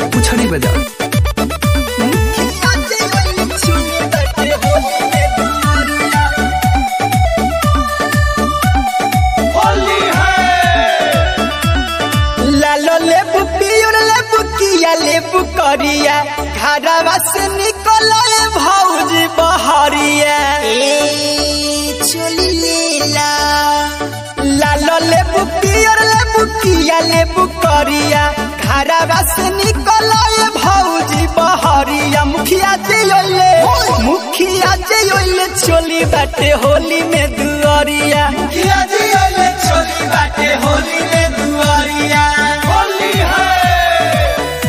पुछड़ी बजा लालो लेबू पियर लेबू किया लेबू करिया घरवा से निकले भौजी बहरिया चली लेला लालो लेबू पियर लेबू किया लेबू करिया घरवा से निकले भौजी बहरिया मुखिया जे ओले मुखिया जे ओले चोली बाटे होली में दुआरिया मुखिया जे ओले चोली बाटे होली में दुआरिया होली है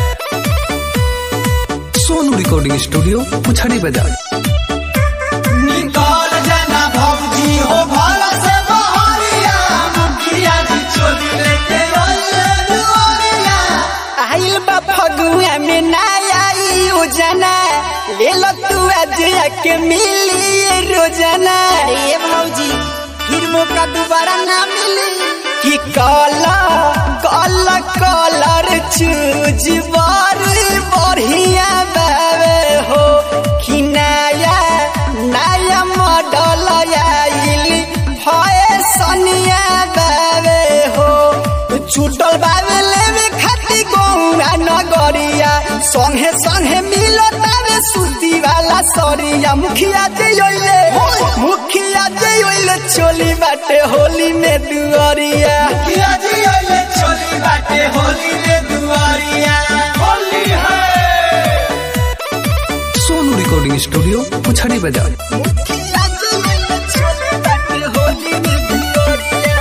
सोनू रिकॉर्डिंग स्टूडियो पुछड़ी बजा निकल जाना भौजी हो भला से बहरिया मुखिया जी चोली लेके ओले दुआरिया आइल बा फगुआ में ना आई उजना ले लो तू आज के मिली ये रोजाना अरे भौजी फिर मौका दोबारा ना मिली कि काला काला कलर चूज बारी बढ़िया बावे हो कि नया नया मॉडल आइल फैशनिया बावे हो छूटल बावे लेवे खाती गौरा नगरिया संगे संगे मिलो तारे सूती वाला सरिया मुखिया जे ओइले मुखिया जे ओइले चोली बाटे होली में दुआरिया मुखिया जे ओइले चोली बाटे होली में दुआरिया होली है सोनू रिकॉर्डिंग स्टूडियो पुछड़ी बजा मुखिया जे ओइले चोली बाटे होली में दुआरिया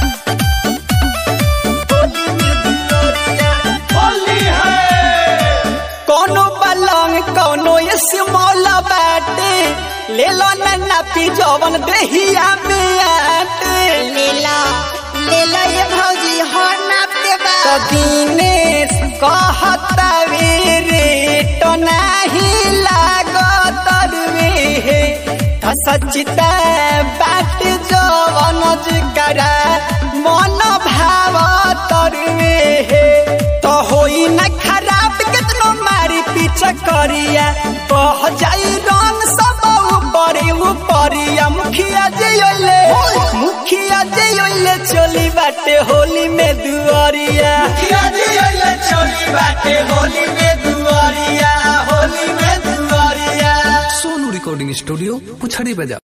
होली में दुआरिया होली है कोनो पलंग कोनो ये सिमौला बाटे ले लो नन्ना पी जवन देहिया में आटे ले लो ले लो ये भौजी हो नापते बा तो दिनेश कहता रे तो नहीं लागत रे हे तो सचिता बाट जवन जिकरा मन भाव तरवे हे तो होई न खराब कितनो मारी पीछे करिया कह जाई रंग सब ऊपरे ऊपरिया मुखिया जे ओले मुखिया जे ओले चली बाटे होली में दुआरिया मुखिया जे ओले चली बाटे होली में दुआरिया होली में दुआरिया सोनू रिकॉर्डिंग स्टूडियो पुछड़ी बजा